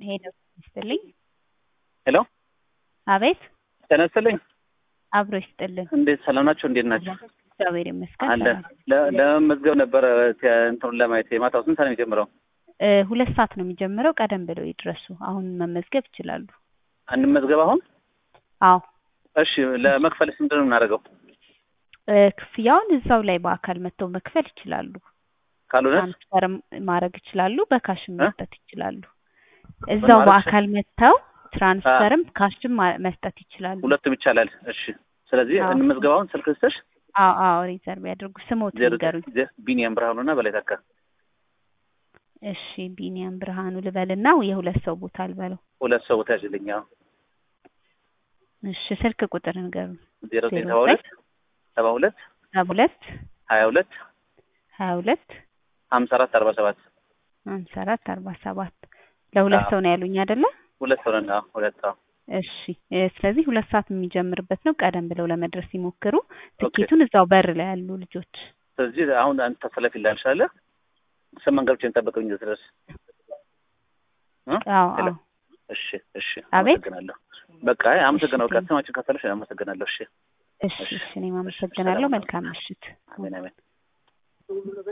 ሄሎ ይስጥልኝ። ሄሎ አቤት ጤና ይስጥልኝ። አብሮ ይስጥልን። እንዴት ሰላም ናቸው? እንዴት ናቸው? እግዚአብሔር ይመስገን። አለ ሰላም። ለ- ለመመዝገብ ነበረ ተ- እንትኑን ለማየት የማታው ስንት ሰዓት ነው የሚጀምረው? እ ሁለት ሰዓት ነው የሚጀምረው። ቀደም ብለው ይድረሱ። አሁን መመዝገብ ይችላሉ። እንመዝገብ አሁን? አዎ እሺ ለመክፈልስ ምንድን ነው የምናደርገው? እ ክፍያውን እዛው ላይ በአካል መጥተው መክፈል ይችላሉ። ካልሆነ ትራንስፈርም ማድረግ ይችላሉ። በካሽም እ? መስጠት ይችላሉ። እዛው ማለት በአካል መጥተው ትራንስፈርም ካሽም ማ- መስጠት ይችላሉ። ሁለቱም ይቻላል። እሺ ስለዚህ አዎ። እንመዝገብ አሁን። ስልክ ልስጥሽ? አዎ አዎ ሪዘርቭ ያድርጉ። ስሞት ዜሮ ንገሩኝ። ዜ- ቢኒያም ብርሃኑ እና በላይ ተካ እሺ ቢኒያም ብርሃኑ ልበልና የሁለት ሰው ቦታ ልበለው። ሁለት ሰው ቦታ ያዥልኝ። አዎ እሺ ስልክ ቁጥር ንገሩኝ። ዜሮ ዘጠኝ ዜሮ ሰባ ሁለት ሰባ ሁለት ሰባ ሁለት ሀያ ሁለት ሀያ ሁለት ሀምሳ አራት አርባ ሰባት ሀምሳ አራት አርባ ሰባት ለሁለት አዎ። ሰው ነው ያሉኝ አይደለ? ሁለት ሰው ነን። አዎ ሁለት ሰው እሺ እ ስለዚህ ሁለት ሰዓት የሚጀምርበት ነው። ቀደም ብለው ለመድረስ ሲሞክሩ ትኬቱን እዛው በር ላይ ያሉ ልጆች ስለዚህ አሁን አንተ ተሰለፊልሃል አለ ስምንት ገብቼ እንጠብቀኝ ድረስ እ? አዎ ሄሎ። አዎ እሺ እሺ አቤት። አመሰግናለሁ። በቃ አይ አመሰግናለሁ። እሺ። በቃ ስማችን ከፈለሽ አመሰግናለሁ። እሺ እሺ እሺ እኔም አመሰግናለሁ። መልካም ምሽት። አሜን አሜን።